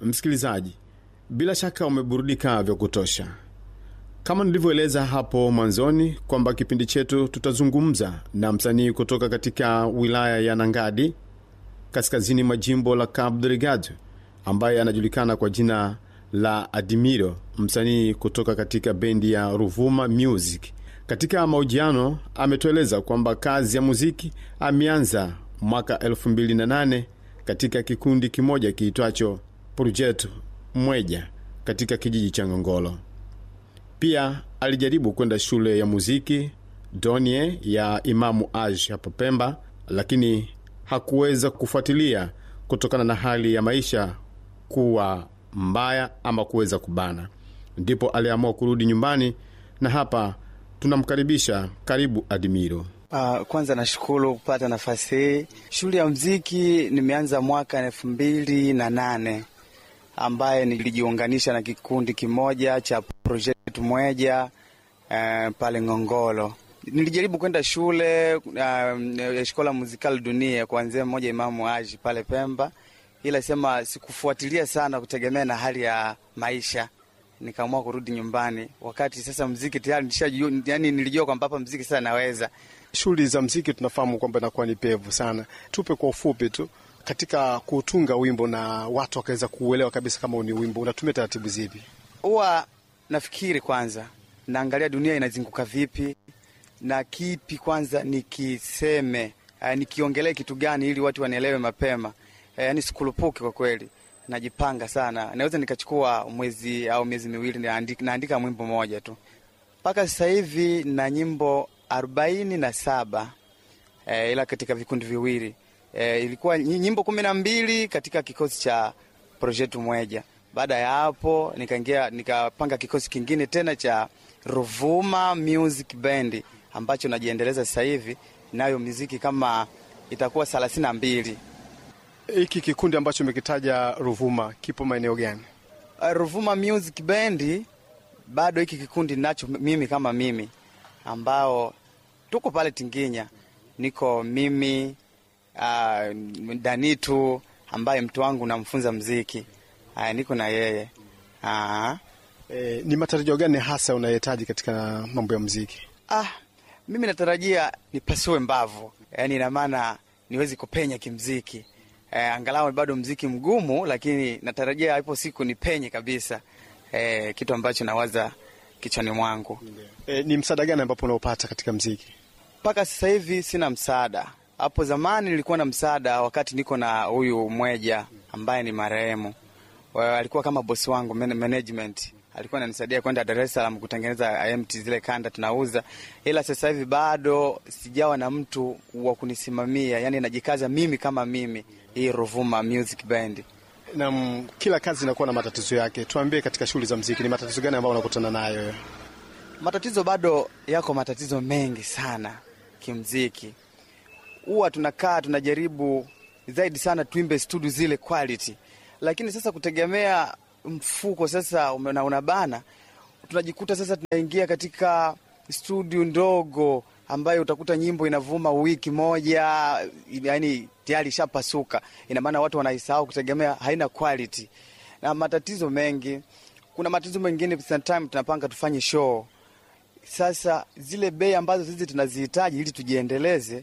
Msikilizaji, bila shaka umeburudika vya kutosha. Kama nilivyoeleza hapo mwanzoni kwamba kipindi chetu tutazungumza na msanii kutoka katika wilaya ya Nangadi kaskazini mwa jimbo la Cabo Delgado ambaye anajulikana kwa jina la Adimiro, msanii kutoka katika bendi ya Ruvuma Music. Katika mahojiano ametueleza kwamba kazi ya muziki ameanza mwaka 2008 katika kikundi kimoja kiitwacho Projet Mweja katika kijiji cha Ngongolo. Pia alijaribu kwenda shule ya muziki Donie ya Imamu Aj hapo Pemba, lakini hakuweza kufuatilia kutokana na hali ya maisha kuwa mbaya ama kuweza kubana, ndipo aliamua kurudi nyumbani, na hapa tunamkaribisha. Karibu Adimiro. Uh, kwanza nashukuru kupata nafasi hii. Shule ya mziki nimeanza mwaka elfu mbili na nane ambaye nilijiunganisha na kikundi kimoja cha Project Mweja uh, pale Ngongolo. Nilijaribu kwenda shule uh, Shkola Muzikal Dunia kuanzia mmoja Imamu Aji pale Pemba, ila sema sikufuatilia sana kutegemea na hali ya maisha, nikaamua kurudi nyumbani, wakati sasa mziki tayari nishajua, yani nilijua kwamba hapa mziki sasa naweza. Shughuli za mziki tunafahamu kwamba inakuwa ni pevu sana. Tupe kwa ufupi tu katika kutunga wimbo na watu wakaweza kuuelewa kabisa kama ni wimbo, unatumia taratibu zipi? Huwa nafikiri kwanza, naangalia dunia inazunguka vipi na kipi kwanza nikiseme, uh, nikiongelee kitu gani ili watu wanielewe mapema. Uh, yani sikulupuki kwa kweli, najipanga sana. Naweza nikachukua mwezi au miezi miwili naandika, naandika mwimbo moja tu. Mpaka sasa hivi na nyimbo arobaini na saba uh, ila katika vikundi viwili uh, ilikuwa nyimbo kumi na mbili katika kikosi cha Project Mweja. Baada ya hapo nikaingia nikapanga kikosi kingine tena cha Ruvuma Music Band ambacho najiendeleza sasa hivi nayo muziki kama itakuwa thelathini na mbili. Hiki kikundi ambacho umekitaja Ruvuma kipo maeneo gani? Uh, Ruvuma Music Band bado hiki kikundi nacho mimi kama mimi ambao tuko pale Tinginya, niko mimi uh, Danitu ambaye mtu wangu namfunza mziki uh, niko na yeye uh. E, ni matarajio gani hasa unahitaji katika mambo ya mziki? Ah, mimi natarajia nipasue mbavu, yaani ina maana niwezi kupenya kimziki. E, angalau bado mziki mgumu, lakini natarajia ipo siku nipenye kabisa. E, kitu ambacho nawaza kichwani mwangu. E, ni msaada gani ambapo unaopata katika mziki? Mpaka sasa hivi sina msaada. Hapo zamani nilikuwa na msaada wakati niko na huyu Mweja ambaye ni marehemu, alikuwa kama bosi wangu management alikuwa ananisaidia kwenda Dar es Salaam kutengeneza IMT zile kanda tunauza, ila sasa hivi bado sijawa na mtu wa kunisimamia, yani najikaza mimi kama mimi, hii Ruvuma Music Band. Na kila kazi inakuwa na matatizo yake. Tuambie, katika shughuli za mziki ni matatizo gani ambayo unakutana nayo? Matatizo bado yako, matatizo mengi sana kimziki. Huwa tunakaa tunajaribu zaidi sana tuimbe studio zile quality, lakini sasa kutegemea mfuko sasa una, unabana, tunajikuta sasa tunaingia katika studio ndogo ambayo utakuta nyimbo inavuma wiki moja, yani tayari ishapasuka. Ina maana watu wanaisahau kutegemea haina quality na matatizo mengi. Kuna matatizo mengine, sometime tunapanga tufanye show, sasa zile bei ambazo sisi tunazihitaji ili tujiendeleze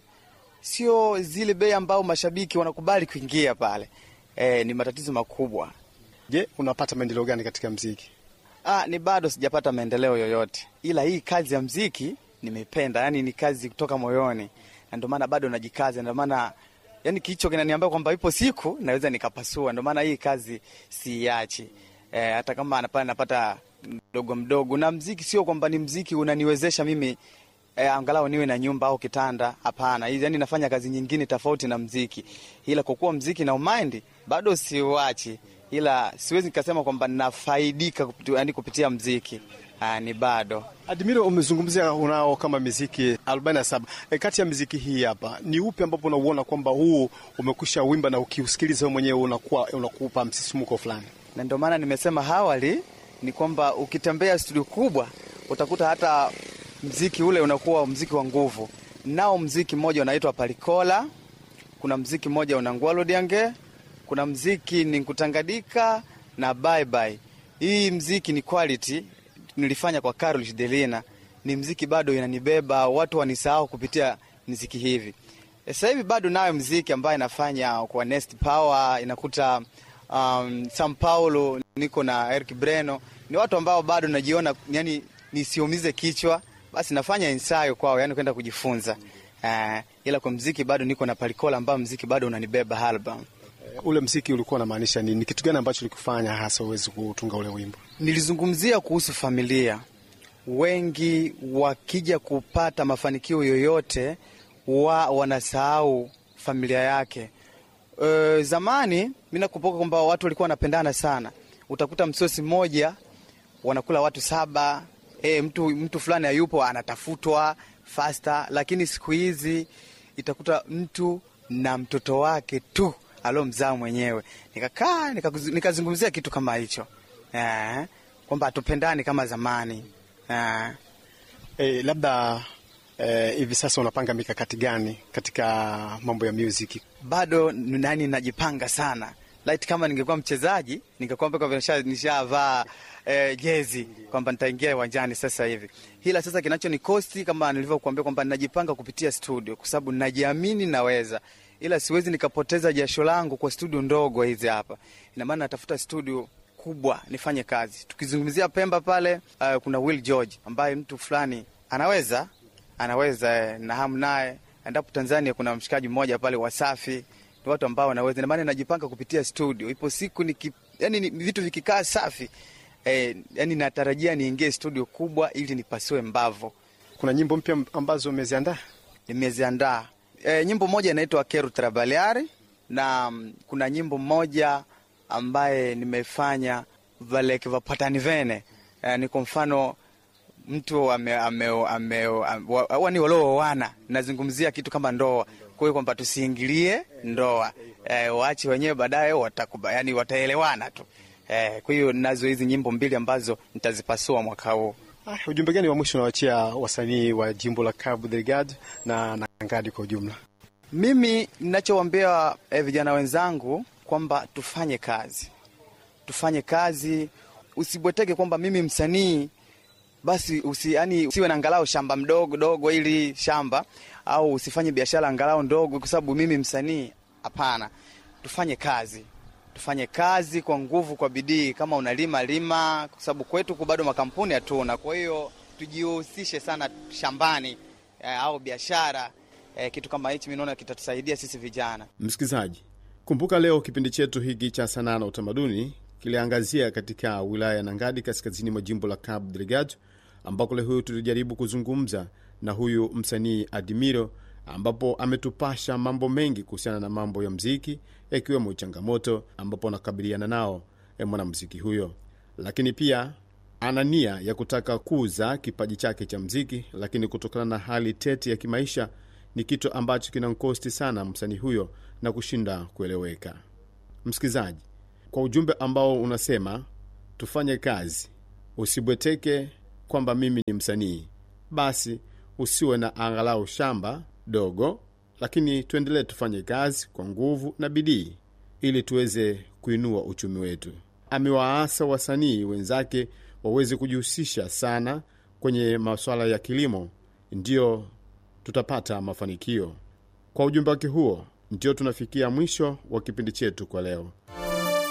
sio zile bei ambao mashabiki wanakubali kuingia pale. E, ni matatizo makubwa. Je, unapata maendeleo gani katika mziki? Ah, ni bado sijapata maendeleo yoyote, ila hii kazi ya mziki nimependa, yani ni kazi kutoka moyoni, na ndio maana bado najikaza. Ndio maana yani kicho kinaniambia kwamba ipo siku naweza nikapasua. Ndio maana hii kazi siiachi, e, hata kama napata napata mdogo mdogo. Na mziki sio kwamba ni mziki unaniwezesha mimi e, angalau niwe na nyumba au kitanda. Hapana, yani nafanya kazi nyingine tofauti na mziki, ila kwa kuwa mziki na umaindi bado siuachi ila siwezi nikasema kwamba nafaidika yani kupitia mziki. Aa, ni bado. Admiro, umezungumzia unao kama miziki 47 e, kati ya miziki hii hapa ni upi ambapo unauona kwamba huu umekwisha wimba na ukiusikiliza wewe mwenyewe unakuwa unakupa msisimuko fulani? Na ndio maana nimesema awali ni kwamba ukitembea studio kubwa utakuta hata mziki ule unakuwa mziki wa nguvu. Nao mziki mmoja unaitwa Palikola, kuna mziki mmoja unangwalo diange kuna mziki ni kutangadika na bye bye. Hii mziki ni quality, nilifanya kwa Carol Delina, ni mziki bado inanibeba, watu wanisahau kupitia mziki hivi. Sasa hivi bado nayo mziki ambayo inafanya kwa Nest Power, inakuta um, Sao Paulo, niko na Eric Breno, ni watu ambao bado najiona yani nisiumize kichwa, basi nafanya ensayo kwao, yani kwenda kujifunza. Uh, ila kwa mziki bado niko na Palikola ambao mziki bado unanibeba album. Ule mziki ulikuwa unamaanisha nini? Ni kitu gani ambacho likufanya hasa uwezi kutunga ule wimbo? Nilizungumzia kuhusu familia. Wengi wakija kupata mafanikio yoyote wa wanasahau familia yake. E, zamani mi nakumbuka kwamba watu walikuwa wanapendana sana, utakuta msosi mmoja wanakula watu saba. E, mtu, mtu fulani hayupo anatafutwa fasta, lakini siku hizi itakuta mtu na mtoto wake tu alomzaa mwenyewe. Nikakaa nikazungumzia kitu kama hicho eh, kwamba hatupendani kama zamani eh. Eh, labda eh, hivi sasa unapanga mikakati gani katika mambo ya music? Bado nani, najipanga sana Light, kama ningekuwa mchezaji ningekuwa mpaka nishavaa eh, jezi kwamba nitaingia uwanjani sasa hivi, ila sasa kinacho ni kosti, kama nilivyokuambia kwamba najipanga kupitia studio, kwa sababu najiamini naweza, ila siwezi nikapoteza jasho langu kwa studio ndogo hizi hapa. Ina maana natafuta studio kubwa nifanye kazi. Tukizungumzia Pemba pale, uh, kuna Will George ambaye mtu fulani anaweza anaweza eh, na hamu naye. Endapo Tanzania kuna mshikaji mmoja pale Wasafi ni watu ambao wanaweza, ina maana najipanga kupitia studio. Ipo siku niki, yani ni vitu vikikaa safi eh, yani natarajia niingie studio kubwa ili nipasue mbavu. Kuna nyimbo mpya ambazo umeziandaa? Nimeziandaa eh, nyimbo moja inaitwa Quero Trabalhar na mm, kuna nyimbo moja ambaye nimefanya valeke vapatani vene eh, ni kwa mfano mtu ame, ame, ame, wani walioana, nazungumzia kitu kama ndoa. Kwa hiyo kwamba tusiingilie ndoa eh, waache wenyewe baadaye watakuba, yani wataelewana tu eh, kwa hiyo nazo hizi nyimbo mbili ambazo nitazipasua mwaka huu. Ah, ujumbe gani wa mwisho unawachia wasanii wa jimbo la Cabo Delgado na Nangadi kwa ujumla? Mimi ninachowaambia eh, vijana wenzangu kwamba tufanye kazi, tufanye kazi, usibweteke kwamba mimi msanii basi usi, yani, usiwe na angalau shamba mdogo dogo ili shamba au usifanye biashara angalau ndogo kwa sababu mimi msanii. Hapana, tufanye kazi, tufanye kazi kwa nguvu, kwa bidii. Kama unalima lima, kwa sababu kwetu bado makampuni hatuna. Kwa hiyo tujihusishe sana shambani eh, au biashara eh, kitu kama hichi mi naona kitatusaidia sisi vijana. Msikilizaji, kumbuka leo kipindi chetu hiki cha sanaa na utamaduni kiliangazia katika wilaya ya Nangadi kaskazini mwa jimbo la Cabo Delgado, ambako leo huyu tulijaribu kuzungumza na huyu msanii Adimiro, ambapo ametupasha mambo mengi kuhusiana na mambo ya mziki, yakiwemo changamoto ambapo anakabiliana nao e mwanamziki huyo, lakini pia ana nia ya kutaka kuuza kipaji chake cha mziki, lakini kutokana na hali tete ya kimaisha ni kitu ambacho kinamkosti sana msanii huyo na kushinda kueleweka. Msikilizaji, kwa ujumbe ambao unasema tufanye kazi, usibweteke kwamba mimi ni msanii, basi usiwe na angalau shamba dogo, lakini tuendelee tufanye kazi kwa nguvu na bidii ili tuweze kuinua uchumi wetu. Amewaasa wasanii wenzake waweze kujihusisha sana kwenye masuala ya kilimo, ndiyo tutapata mafanikio. Kwa ujumbe wake huo, ndio tunafikia mwisho wa kipindi chetu kwa leo.